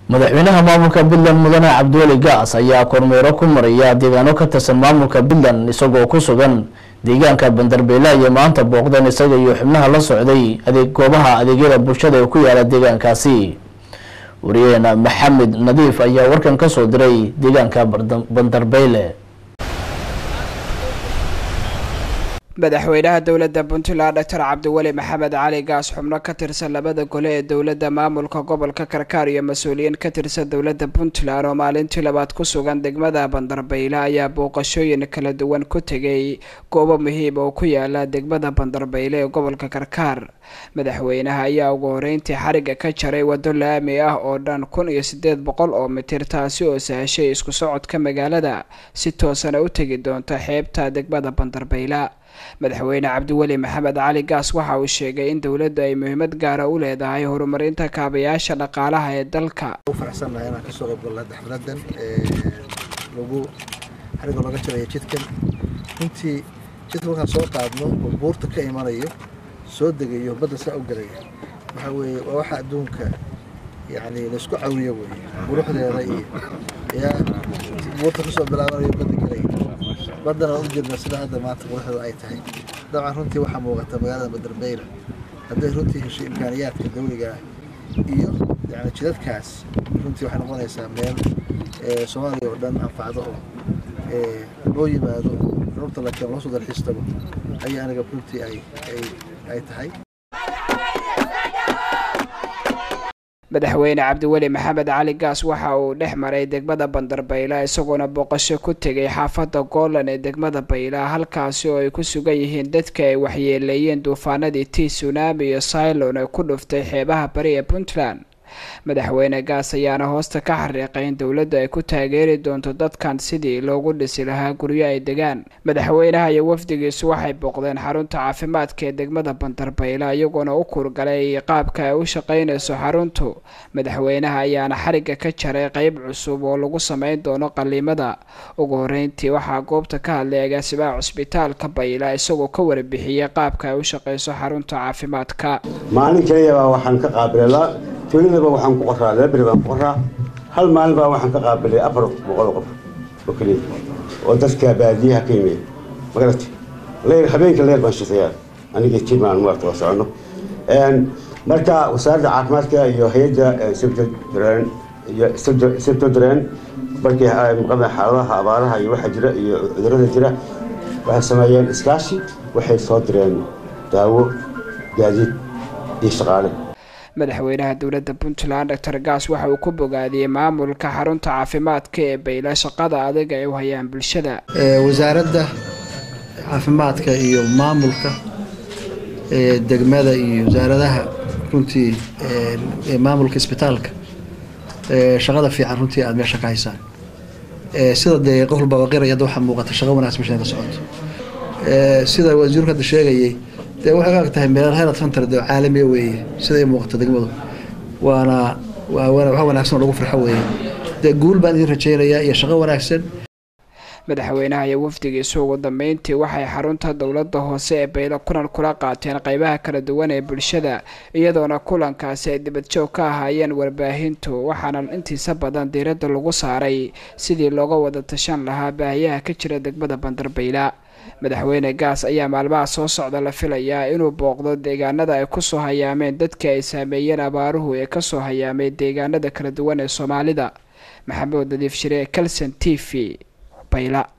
madaxweynaha maamulka puntland mudane cabdiweli gaas ayaa kormeero ku maraya deegaano ka tirsan maamulka puntland isagoo ku sugan deegaanka bandarbeela iyo maanta booqdeen isaga iyo xubnaha la socday adeeg goobaha adeegyada bulshada ee ku yaala deegaankaasi wariyaheena maxamed nadiif ayaa warkan kasoo diray deegaanka bandarbeyle madaxweynaha dowladda puntland doctor cabdiweli maxamed cali gaas xubno ka tirsan labada gole ee dowladda maamulka gobolka karkaar iyo mas-uuliyiin ka tirsan dowladda puntland oo maalintii labaad ku sugan degmada bandarbeyle ayaa booqashooyin kala duwan ku tegay goobo muhiim oo ku yaala degmada bandarbeyle ee gobolka karkaar madaxweynaha ayaa ugu horeyntii xariga ka jaray waddo laami ah oo dhan kun iyo sideed boqol oo mitir taasi oo sahashay isku socodka magaalada si toosana u tegi doonta xeebta degmada bandarbeyle madaxweyne cabdiweli maxamed cali gaas waxa uu sheegay in dowladdu ay muhiimad gaara u leedahay horumarinta kaabayaasha dhaqaalaha ee dalka faraxsannahay inaan kasoo qayb galno xafladan lagu xariga looga jarayo jidkan runtii jidka markaan soo qaadno oo buurta ka imanayo soo degayo badda saa u gelaya waxaa weeye waa waxa adduunka yacni laysku cawiyo weeye quruxdeeda iyo yaa buurta kasoo bilaabanayo badda gelaya baddana u jirna sida hadda maanta quruxdu ay tahay dabcan runtii waxaa muuqata magaalada bandarbeyle hadday runtii hesho imkaaniyaadka dawliga ah iyo yani jidadkaas runtii waxay noqonaysaa meel soomaaliya oo dhan anfacdo oo loo yimaado rurta laken loo soo dalxiistago ayaa aniga runtii ay ay tahay madaxweyne cabdiweli maxamed cali gaas waxa uu dhex maray degmada bandarbayla isagoona booqasho ku tegay xaafadda goolan ee degmada bayla halkaasi oo ay ku sugan yihiin dadka ay waxyeeleeyeen duufaanadii tii tsunami iyo cylon ee ku dhuftay xeebaha bari ee puntland madaxweyne gaas ayaana hoosta ka xariiqay in dowladdu ay ku taageeri doonto dadkan sidii loogu dhisi lahaa guryo ay degaan madaxweynaha iyo wafdigiisu waxay booqdeen xarunta caafimaadka ee degmada bandarbayla iyagoona u kurgalay qaabka ay u shaqaynayso xaruntu madaxweynaha ayaana xariga ka jaray qeyb cusub oo lagu sameyn doono qaliimada ugu horeyntii waxaa goobta ka hadlay agaasimaha cusbitaalka bayla isagoo ka warbixiyey qaabka ay u shaqayso xarunta caafimaadka maalin kaliyabaa waxaan ka qaabilay tuuladaba waxaan ku qoraa laba beri baan ku qoraa hal maalin baa waxaan ka qaabilay afar boqol qof oo keliya oo dadka baadiyaha ka yimid magarata leyr habeenka leyr baan shaqeeyaa aniga timaan maarta waa socono marka wasaaradda caafimaadka iyo hay-adda sebtodren iyo sebtodren markii maqada xaaladaha abaaraha iyo waxa jira iyo cudurada jira waxay sameeyeen iskaashi waxay soo direen daawo gaadiid iyo shaqaale madaxweynaha dowladda puntland doctor gaas waxa uu ku bogaadiyey maamulka xarunta caafimaadka ee bayla shaqada adag ay u hayaan bulshada wasaaradda caafimaadka iyo maamulka degmada iyo wasaaradaha runtii maamulka isbitaalka shaqada fiican runtii aada meesha ka haysaan sida dee qof walba waqiraya hadda waxaa muuqata shaqo wanaagsan meesha ka socoto sida wasiirku hadda sheegayay dee waxay og tahay meel helad center dee caalamiya weeye siday muuqato degmadu waana waa wax wanaagsan oo lagu farxo weeye dee guul baan idin rajaynayaa iyo shaqo wanaagsan madaxweynaha iyo wafdigiisu ugu dambeyntii waxay xarunta dowladda hoose ee baylo kulan kula qaateen qeybaha kala duwan ee bulshada iyadoona kulankaasi ay dibadjoog ka ahaayeen warbaahintu waxaana intiisa badan diiradda lagu saaray sidii looga wada tashan lahaa baahiyaha ka jira degmada bandarbayla madaxweyne gaas ayaa maalmaha soo socda la filayaa inuu booqdo deegaanada ay kusoo hayaameen dadka ay saameeyeen abaaruhu ee kasoo hayaamay deegaanada kala duwan ee soomaalida maxamuud nadiif shire calson t v bayla